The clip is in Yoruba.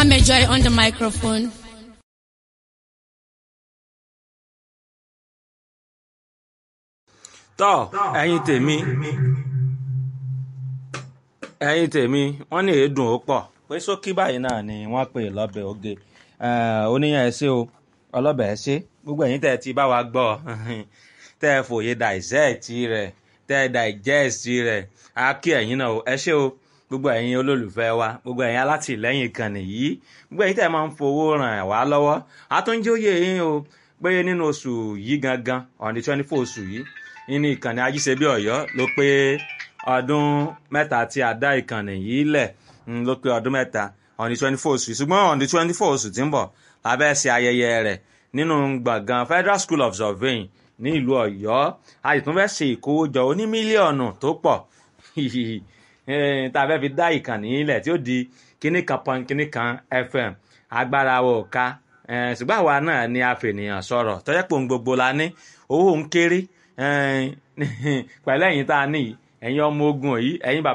Bamejoy on the microphone. tọ́ ẹ̀yin tèmi ẹ̀yin tèmi wọ́n ní èédùn ó pọ̀ pé sókí báyìí náà ni wọ́n pè lọ́bẹ̀ oge oníyàn ẹ ṣé o ọlọ́bẹ̀ ẹ ṣé gbogbo ẹ̀yin tẹ́ ẹ ti bá wa gbọ́ tẹ́ ẹ fòye dissect rẹ̀ tẹ́ ẹ digest rẹ̀ á kí ẹ̀yin náà o ẹ ṣé o gbogbo ẹ̀yin olólùfẹ́ wa gbogbo ẹ̀yin alátìlẹ́yìn kan nìyí gbogbo ẹ̀yin tẹ́ ẹ máa ń fowó ràn wá lọ́wọ́ àtúnjóyè yín o pé nínú oṣù yìí gangan on the twenty four oṣù yìí nínú ìkànnì ajíṣebí ọ̀yọ́ ló pé ọdún mẹ́ta tí a dá ìkànnì yìí lẹ̀ ló pé ọdún mẹ́ta on the twenty four oṣù yìí ṣùgbọ́n on the twenty four oṣù tí ń bọ̀ lábẹ́ ṣe ayẹyẹ rẹ̀ nínú gbọ̀ngàn Federal School of Surveying ní ìlú ọ̀yọ́ a sì tún fẹ́ ṣe ìkówójọ oní mílíọ̀nù tó pọ̀ tá a fẹ́ fi dá ìkànnì yìí lẹ̀ tí ó di kíní kan pọn kíní kan FM agbára wo ká ṣùgbọ́n àwa náà ni a fènìyàn sọ̀rọ̀ tọ́jọ́ pé ohun gbogbo la ní owó ń kéré pẹ̀lú ẹ̀yin tá a ní ẹ̀yin ọmọ ogun yìí ẹ̀yin bàbá.